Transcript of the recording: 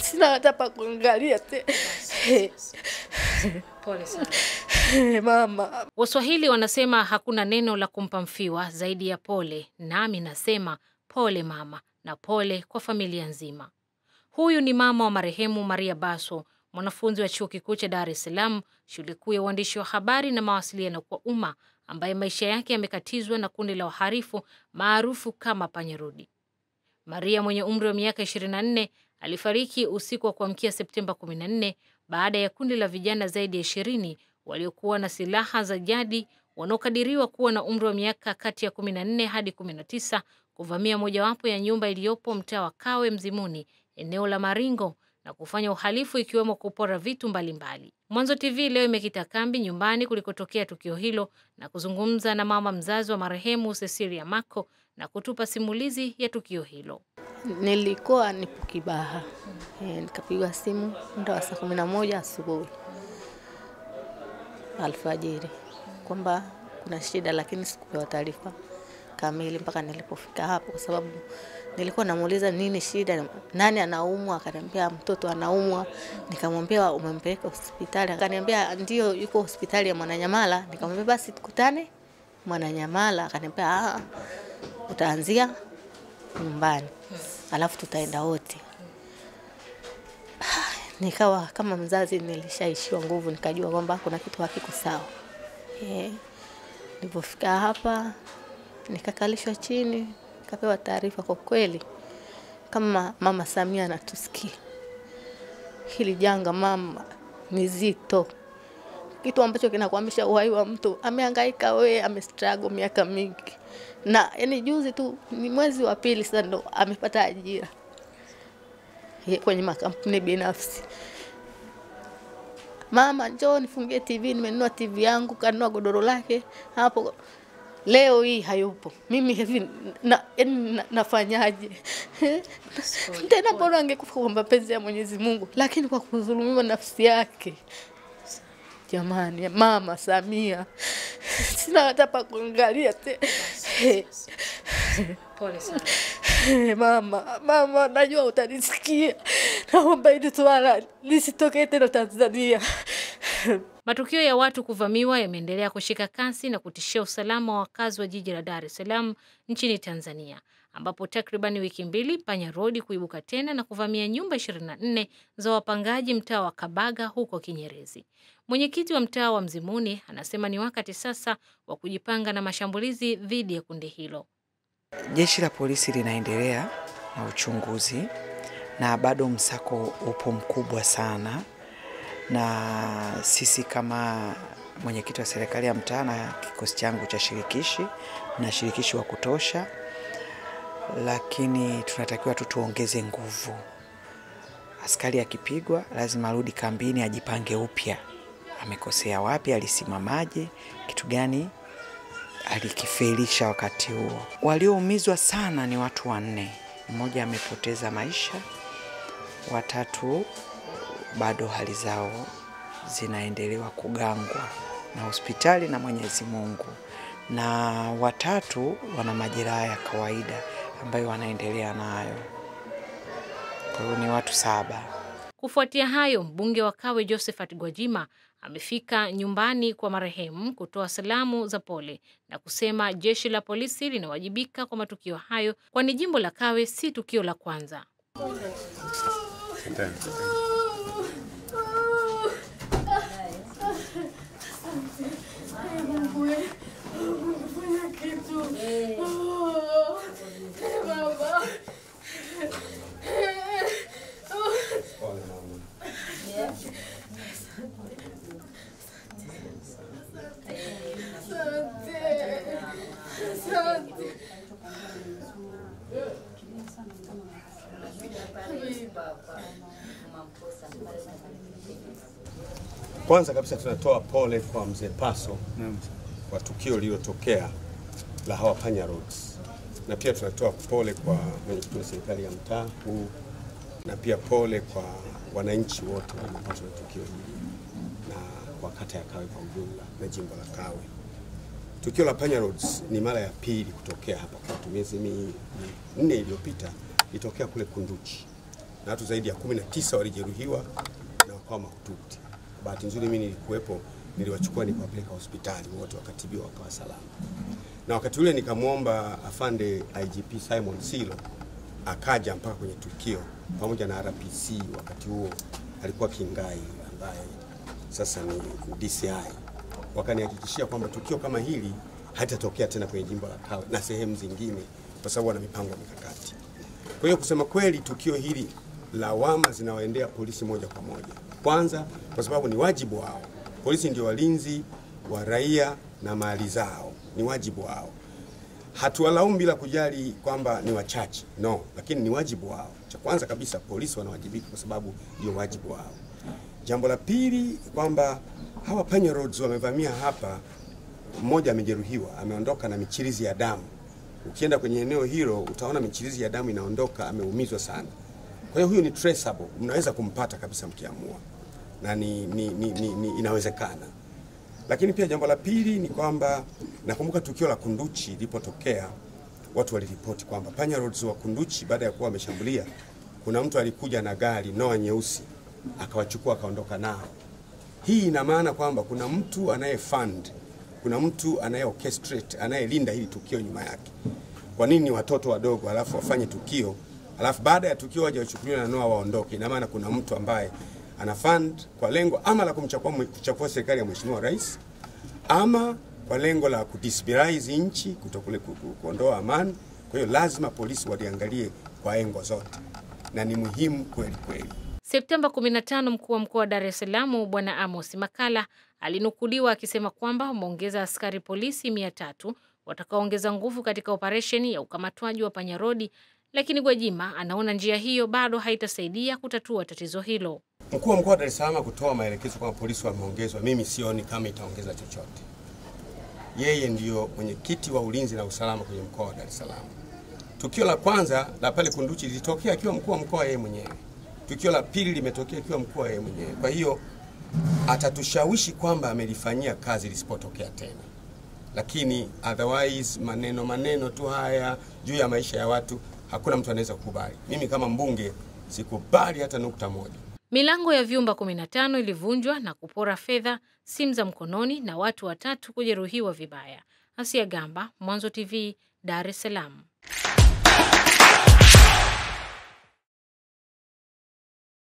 sina hata pa kuangalia te. Pole sana. Mama, Waswahili wanasema hakuna neno la kumpa mfiwa zaidi ya pole, nami nasema pole mama na pole kwa familia nzima. Huyu ni mama wa marehemu Maria Baso, mwanafunzi wa chuo kikuu cha Dar es Salaam, shule kuu ya uandishi wa habari na mawasiliano kwa umma, ambaye maisha yake yamekatizwa na kundi la waharifu maarufu kama panyarodi. Maria mwenye umri wa miaka 24 alifariki usiku wa kuamkia Septemba 14 baada ya kundi la vijana zaidi ya 20 waliokuwa na silaha za jadi wanaokadiriwa kuwa na umri wa miaka kati ya 14 hadi 19 kuvamia mojawapo ya nyumba iliyopo mtaa wa Kawe Mzimuni, eneo la Maringo na kufanya uhalifu ikiwemo kupora vitu mbalimbali. Mwanzo TV leo imekita kambi nyumbani kulikotokea tukio hilo na kuzungumza na mama mzazi wa marehemu Cecilia Mako na kutupa simulizi ya tukio hilo. nilikuwa nipo Kibaha e, nikapigwa simu muda wa saa kumi na moja asubuhi alfajiri kwamba kuna shida, lakini sikupewa taarifa kamili mpaka nilipofika hapo, kwa sababu nilikuwa namuuliza nini shida, nani anaumwa, akaniambia mtoto anaumwa. Nikamwambia umempeleka hospitali? Akaniambia ndio, yuko hospitali ya Mwananyamala. Nikamwambia basi tukutane Mwananyamala. Akaniambia "Ah, utaanzia nyumbani alafu tutaenda wote. Nikawa kama mzazi nilishaishiwa nguvu, nikajua kwamba kuna kitu hakiko sawa. Eh, Nilipofika hapa nikakalishwa chini, nikapewa taarifa. Kwa kweli, kama mama Samia anatusikia, hili janga mama ni zito, kitu ambacho kinakwamisha uhai wa mtu. Amehangaika we, amestruggle miaka mingi, na yani juzi tu ni mwezi wa pili sasa ndo amepata ajira Ye- kwenye makampuni binafsi. Mama, njoo nifungie TV, nimenunua TV yangu, kanunua godoro lake hapo. Leo hii hayupo. Mimi hivi na, yani na, nafanyaje? Tena bora angekufa kwa mapenzi ya Mwenyezi Mungu, lakini kwa kudhulumiwa nafsi yake. Jamani, mama Samia, sina hata pa kuangalia te. Pole sana. Mama, mama, najua utanisikia. Naomba hili swala lisitokee tena Tanzania. Matukio ya watu kuvamiwa yameendelea kushika kasi na kutishia usalama wa wakazi wa jiji la Dar es Salaam nchini Tanzania, ambapo takriban wiki mbili panya rodi kuibuka tena na kuvamia nyumba 24 za wapangaji mtaa wa Kabaga huko Kinyerezi. Mwenyekiti wa mtaa wa Mzimuni anasema ni wakati sasa wa kujipanga na mashambulizi dhidi ya kundi hilo. Jeshi la polisi linaendelea na uchunguzi na bado msako upo mkubwa sana, na sisi kama mwenyekiti wa serikali ya mtaa na kikosi changu cha shirikishi na shirikishi wa kutosha, lakini tunatakiwa tu tuongeze nguvu. Askari akipigwa lazima arudi kambini, ajipange upya, amekosea wapi, alisimamaje, kitu gani alikifelisha wakati huo. Walioumizwa sana ni watu wanne, mmoja amepoteza maisha, watatu bado hali zao zinaendelewa kugangwa na hospitali na Mwenyezi Mungu, na watatu wana majeraha ya kawaida ambayo wanaendelea nayo. Kwa hiyo ni watu saba. Kufuatia hayo, mbunge wa Kawe Josephat Gwajima amefika nyumbani kwa marehemu kutoa salamu za pole na kusema jeshi la polisi linawajibika kwa matukio hayo, kwani jimbo la Kawe si tukio la kwanza. Kwanza kabisa tunatoa pole kwa mzee Paso kwa tukio lililotokea la hawa panya roads, na pia tunatoa pole kwa mwenyekiti wa serikali ya mtaa huu, na pia pole kwa wananchi wote waliopatwa na tukio hili na kwa kata ya Kawe kwa ujumla na jimbo la Kawe. Tukio la panya roads ni mara ya pili kutokea hapa kwetu. Miezi minne iliyopita ilitokea kule Kunduchi na watu zaidi ya 19 walijeruhiwa na wakawa mahututi. Bahati nzuri mimi nilikuwepo, niliwachukua nikawapeleka hospitali, wote wakatibiwa wakawa salama. Na wakati ule nikamwomba afande IGP Simon Silo akaja mpaka kwenye tukio pamoja na RPC. Wakati huo alikuwa Kingai ambaye sasa ni DCI, wakanihakikishia kwamba tukio kama hili halitatokea tena kwenye jimbo la Kawe na sehemu zingine, kwa sababu wana mipango ya mikakati. Kwa hiyo kusema kweli, tukio hili lawama zinawaendea polisi moja kwa moja. Kwanza kwa sababu ni wajibu wao, polisi ndio walinzi wa raia na mali zao, ni wajibu wao. Hatuwalaumu bila kujali kwamba ni wachache, no, lakini ni wajibu wao. Cha kwanza kabisa, polisi wanawajibika kwa sababu ndio wajibu wao. Jambo la pili kwamba hawa panya roads wamevamia hapa, mmoja amejeruhiwa, ameondoka na michirizi ya damu. Ukienda kwenye eneo hilo utaona michirizi ya damu inaondoka, ameumizwa sana. Kwa hiyo huyu ni traceable, mnaweza kumpata kabisa mkiamua, na ni, ni, ni, ni, ni inawezekana. Lakini pia jambo la pili ni kwamba nakumbuka tukio la Kunduchi lilipotokea, watu waliripoti kwamba panya roads wa Kunduchi baada ya kuwa wameshambulia, kuna mtu alikuja na gari noa nyeusi akawachukua akaondoka nao. Hii ina maana kwamba kuna mtu anaye fund, kuna mtu anaye orchestrate, anayelinda hili tukio nyuma yake. Kwa nini watoto wadogo alafu wafanye tukio alafu baada ya tukio waje wachukuliwe na noa waondoke? Ina maana kuna mtu ambaye ana fund kwa lengo ama la kumchafua kuchafua serikali ya Mheshimiwa Rais ama kwa lengo la kudestabilize nchi, kutokule ku- ku- kuondoa amani. Kwa hiyo lazima polisi waliangalie kwa engo zote, na ni muhimu kweli kweli. Septemba 15 mkuu wa mkoa wa Dar es Salaam Bwana Amos Makala alinukuliwa akisema kwamba wameongeza askari polisi mia tatu watakaoongeza nguvu katika operesheni ya ukamatwaji wa panyarodi, lakini Gwajima anaona njia hiyo bado haitasaidia kutatua tatizo hilo. Mkuu wa mkoa wa Dar es Salaam kutoa maelekezo kwamba polisi wameongezwa, mimi sioni kama itaongeza chochote. Yeye ndiyo mwenyekiti wa ulinzi na usalama kwenye mkoa wa Dar es Salaam. Tukio la kwanza la pale Kunduchi lilitokea akiwa mkuu wa mkoa yeye mwenyewe. Tukio la pili limetokea akiwa mkuu yeye mwenyewe. Kwa hiyo atatushawishi kwamba amelifanyia kazi lisipotokea tena, lakini otherwise maneno maneno tu haya juu ya maisha ya watu hakuna mtu anaweza kukubali. Mimi kama mbunge sikubali hata nukta moja. Milango ya vyumba 15 ilivunjwa na kupora fedha, simu za mkononi na watu watatu kujeruhiwa vibaya. Asia Gamba, Mwanzo TV, Dar es Salaam.